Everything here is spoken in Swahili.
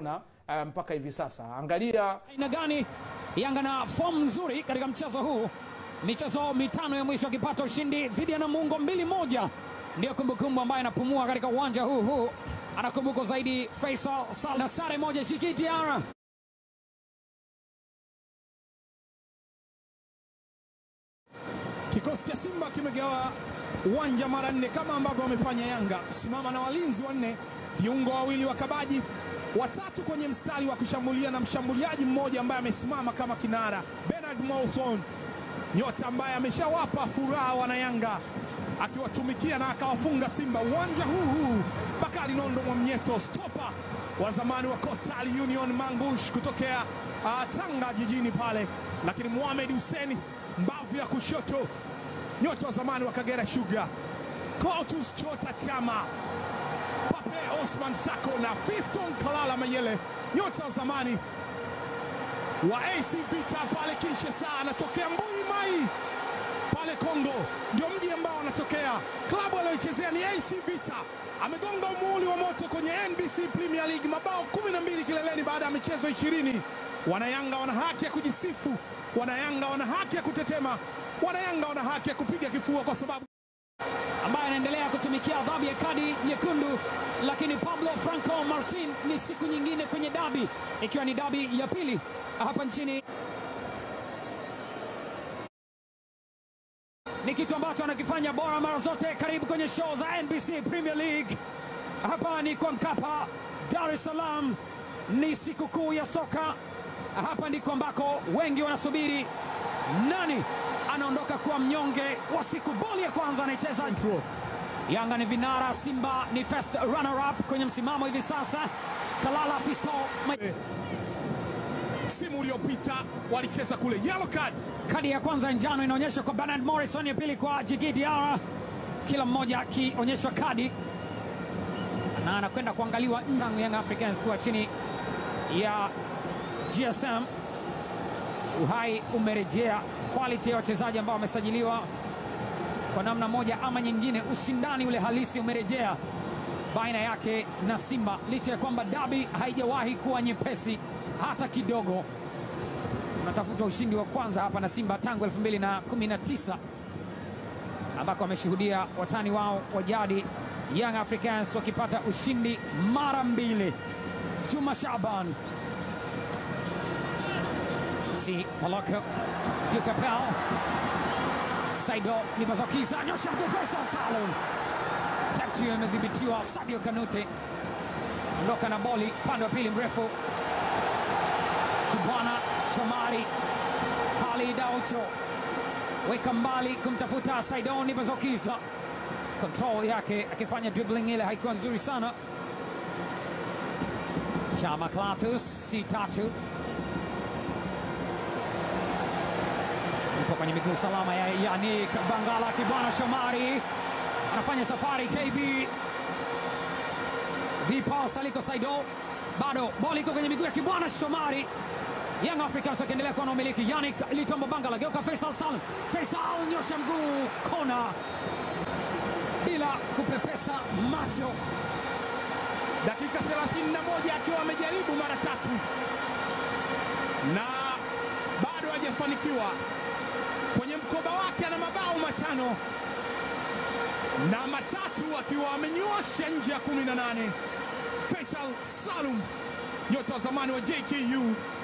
na uh, mpaka hivi sasa. Angalia aina gani Yanga na fomu nzuri katika mchezo huu, michezo mitano ya mwisho akipata ushindi dhidi ya Namungo mbili moja, ndiyo kumbukumbu ambayo anapumua katika uwanja huu huu. Anakumbuka zaidi Faisal Sal na sare moja Shikitiara. Kikosi cha Simba kimegawa uwanja mara nne kama ambavyo wamefanya Yanga, kusimama na walinzi wanne, viungo wawili wakabaji, watatu kwenye mstari wa kushambulia na mshambuliaji mmoja ambaye amesimama kama kinara, Bernard Mawson, nyota ambaye ameshawapa furaha wana Yanga akiwatumikia na akawafunga Simba uwanja huu huu. Bakari Nondo Mwamnyeto, stopa wa zamani wa Coastal Union Mangush kutokea uh, Tanga jijini pale, lakini Mohamed Hussein mbavu ya kushoto, nyota wa zamani wa Kagera Sugar, Clatous Chota Chama, Pape Osman Sako na Fiston Kalala Mayele, nyota wa zamani wa AC Vita pale Kinshasa, anatokea Mbui Mai pale Kongo, ndio mji ambao anatokea. Klabu aliyoichezea ni AC Vita. Amegonga umuhuri wa moto kwenye NBC Premier League, mabao 12 kileleni baada ya michezo 20. Wanayanga wana haki ya kujisifu, Wanayanga wana haki ya kutetema, Wanayanga wana haki ya kupiga kifua kwa sababu ambaye anaendelea kutumikia adhabu ya kadi nyekundu, lakini Pablo Franco Martin ni siku nyingine kwenye dabi, ikiwa ni dabi ya pili hapa nchini. Ni kitu ambacho anakifanya bora mara zote. Karibu kwenye show za NBC Premier League. Hapa ni kwa Mkapa, Dar es Salaam. Ni siku kuu ya soka. Hapa ndiko ambako wengi wanasubiri nani anaondoka kuwa mnyonge wa siku. Boli ya kwanza anaicheza Yanga ni vinara, Simba ni first runner up kwenye msimamo hivi sasa. Kalala Fisto msimu uliopita walicheza kule yellow card. kadi ya kwanza njano inaonyeshwa kwa Bernard Morrison, ya pili kwa Djigui Diarra, kila mmoja akionyeshwa kadi na anakwenda kuangaliwa nje. Young Africans kuwa chini ya GSM. Uhai umerejea, quality ya wachezaji ambao wamesajiliwa kwa namna moja ama nyingine, ushindani ule halisi umerejea baina yake na Simba, licha ya kwamba dabi haijawahi kuwa nyepesi hata kidogo. Unatafuta ushindi wa kwanza hapa na Simba tangu 2019 ambako wameshuhudia watani wao wa jadi Young Africans wakipata ushindi mara mbili. Juma Shaban si Maloko Dukapel Saido ni mazokiza nyosha mguu Faisal Salum tatu imedhibitiwa Sadio Kanute ondoka na boli upande wa pili mrefu Kibwana Shomari Khalid Aucho weka mbali kumtafuta Saidoni Bazokiza, control yake akifanya dribbling ile haikuwa nzuri sana. Chama Clatous si tatu ipo kwenye miguu salama ya Yannick Bangala. Kibwana Shomari anafanya safari KB vipas aliko Saido, bado boli iko kwenye miguu ya Kibwana Shomari. Young Africans wakiendelea kuwa na umiliki. Yannick Litombo Bangala geuka Faisal Salum. Faisal nyosha mguu kona bila kupepesa macho. dakika 31 akiwa amejaribu mara tatu na bado hajafanikiwa. Kwenye mkoba wake ana mabao matano na matatu akiwa amenyosha nje ya 18. Faisal Salum nyota wa zamani wa JKU